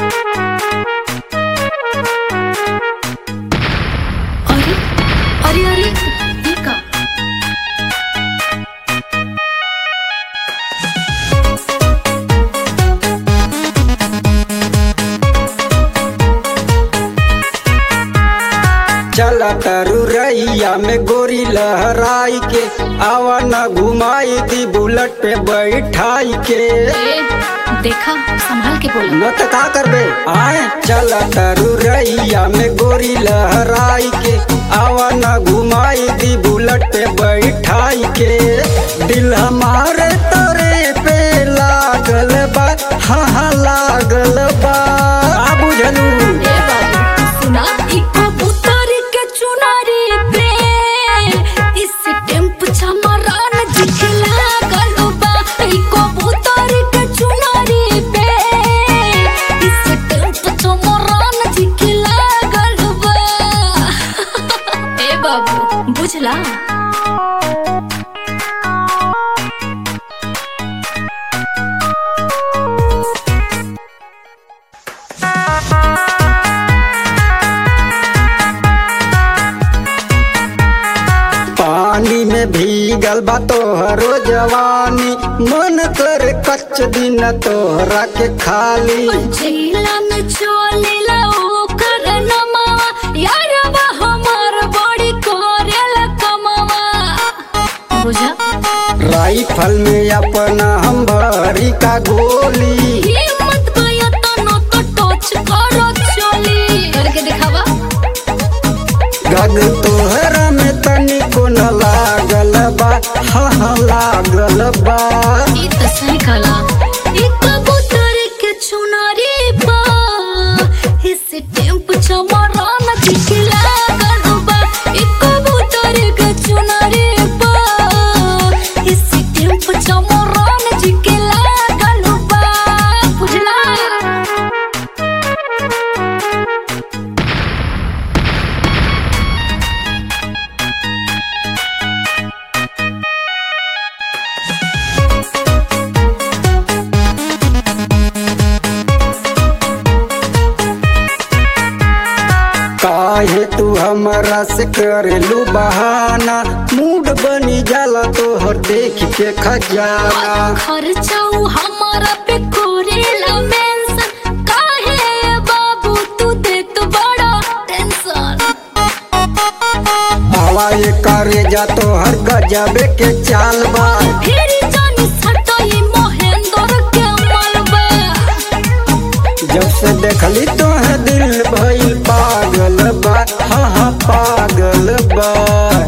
अरे अरे अरे हे का चला तरु रैया में गोरी लहराई के आवा न घुमाई दी बुलेट पे बैठाई के ए देखा संभाल के बोला न त का करबे आए चला तरु रैया में गोरी लहराई के आवा न घुमाई दी बुलेट पे बैठाई के दिल हमारे तोरे पे लागल बा हाँ हाँ लागल बा आ बुझलू ए बाबू सुना ई कबूतर के चुनारी पे इस टेम्प छमरान दिखला गलबा ई कबूतर के चुनारी पे इस टेम्प छमरान दिखला गलबा ए बाबू बुझला पानी में भीगल बा तोहरो जवानी मन कर कच्च दिन तोहरा के खाली जिला में चलेला ओकर नमावा यारवा हमार बड़ी करेला कमावा बुझा राइफल में अपना हम भरी का गोली हिम्मत गया तो न तो टच करो चली करके दिखावा गग तोहरा में तनिको न लागल बा हाँ हाँ लागल बा ई तो सही कला ई कबूतर के चुनारी पा इस टेम्प चमरा न दिखला गलबा ई कबूतर के चुनारी पा इस टेम्प चमरा न दिखला गलबा बुझला काहे तू हमरा से करेलू बहाना मूड बनी जाला तोहर देख के खजाना खर्चाऊ हमारा पे कोरेला मेंशन काहे बाबू तू दे तो बड़ा टेंशन हवा ये करे जा तोहर गजबे के चाल बा फिर जानी सटाई महेंद्र के मलबा जब से देखली तोहे दिल भइल पागल बा हाँ हाँ पागल बा